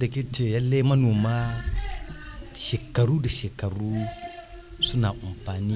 da ke ce yalle manoma shekaru da shekaru suna amfani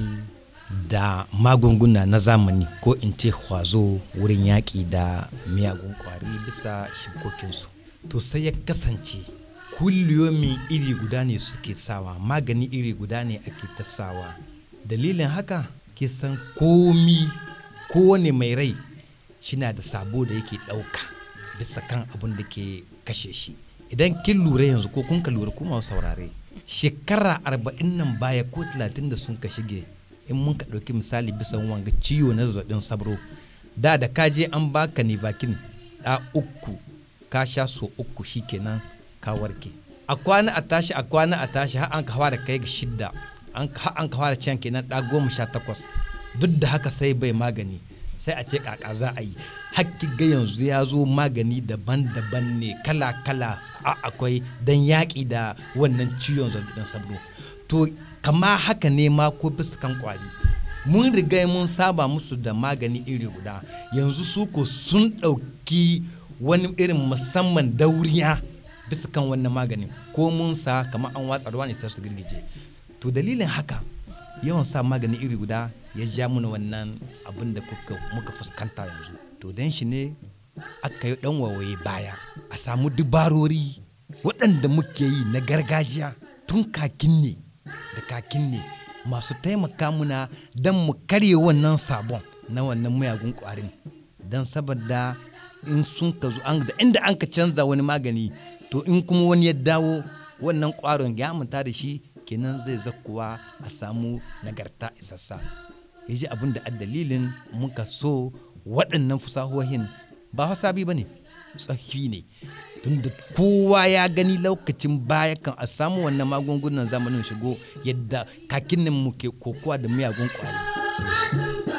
da magunguna na zamani ko in ce kwazo wurin yaƙi da miyagun ƙwari bisa shibkokinsu to sai ya kasance kulliyomin iri guda ne suke sawa magani iri guda ne ake ta sawa dalilin haka ke san komi kowane mai rai shina da sabo da yake ɗauka bisa kan abin da ke kashe shi idan kin lura yanzu ko kun ka lura kuma saurare shekara arba'in nan baya ko talatin da sun ka shige in mun ka ɗauki misali bisa wanga ciwo na zazzabin sabro da da ka je an baka ne bakin ɗa uku ka sha so uku shikenan ka warke a kwana a tashi a kwana a tashi har an ka fara kai ga shidda an an ka fara can kenan ɗa goma sha takwas duk da haka sai bai magani sai a ce kaka za a yi hakki ga yanzu ya zo magani daban-daban ne kala-kala a akwai don yaƙi da wannan ciwon zazzabin sabro to kama haka ne ma ko bisa kan kwari mun riga mun saba musu da magani iri guda yanzu su ko sun ɗauki wani irin musamman dauriya bisa kan wannan maganin ko mun sa kamar an watsa ruwa ne sai su girgije to dalilin haka yawan sa magani iri guda ya ja mana wannan abin da muka fuskanta yanzu to don shi ne aka yi dan wawaye baya a samu dubarori waɗanda muke yi na gargajiya tun kakin ne da kakin ne masu taimaka muna don mu karye wannan sabon na wannan mayagun ƙwarin don saboda in sun ka zo da inda an ka canza wani magani to in kuma wani ya dawo wannan ƙwaron ya manta da shi kenan zai zakuwa a samu nagarta isassa ya ji abin da dalilin muka so waɗannan fusahohin ba sabi ba ne tsafi ne tunda kowa ya gani lokacin baya kan a samu wannan magungunan zamanin shigo yadda kakin nan muke kokowa da miyagun ƙwari.